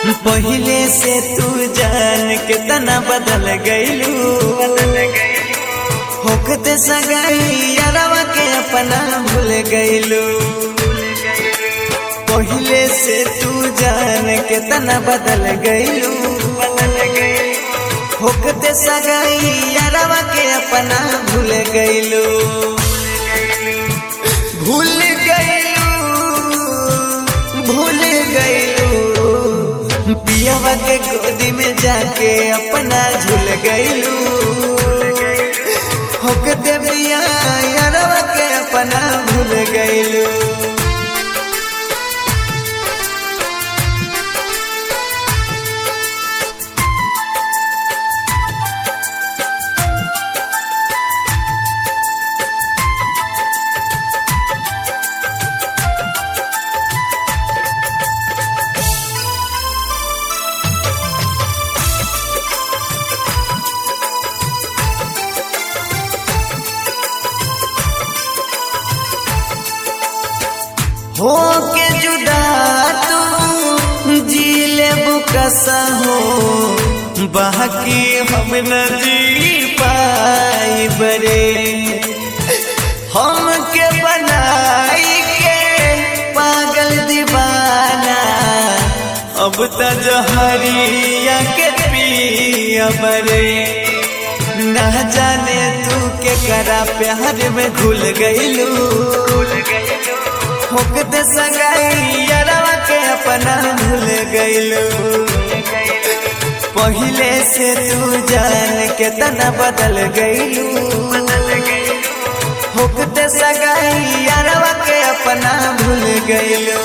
पहले से तू जान के तना बदल गईलू होकते सगाई यारवा के अपना भूल गईलू पहले से तू जान के तना बदल गईलू होकते सगाई यारवा के अपना भूल गईलू भूल गईलू भूल गईलू पियावा के गोदी में जाके अपना झूल गईलू होकते पिया यारवा के अपना भूल गईलू हो के जुदा तू जी ले बुकसा हो बाकी हम न जी पाई बरे हम के बनाई के पागल दीवाना अब त जहरिया के पिया बरे ना जाने तू के करा प्यार में घुल गईलू होकते सगाई यारवा के अपना भूल गईलू पहले से तू जान के तना बदल गईलू होकते सगाई यारवा के अपना भूल गईलू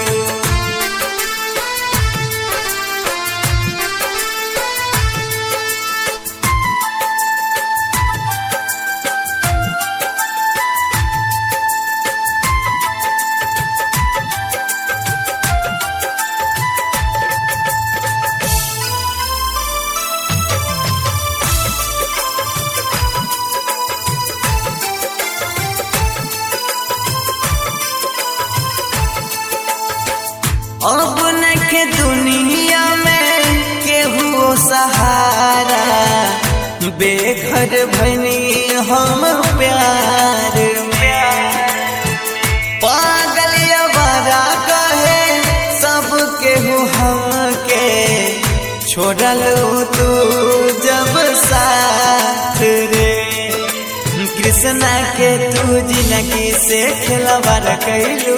अब नखे दुनिया में केहू सहारा बेघर भनी हम प्यार में पागल अवारा कहे सब केहू हमके छोड़ल तू जब साथ रे कृष्णा के तू जिंदगी से खिलवाड़ कैलू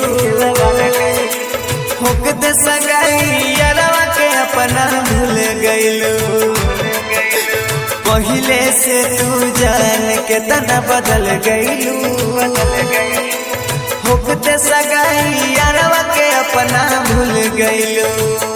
होकते सगाई यारवा के अपना भूल गईलू पहले से तू जान के तना बदल गईलू होकते सगाई यारवा के अपना भूल गईलू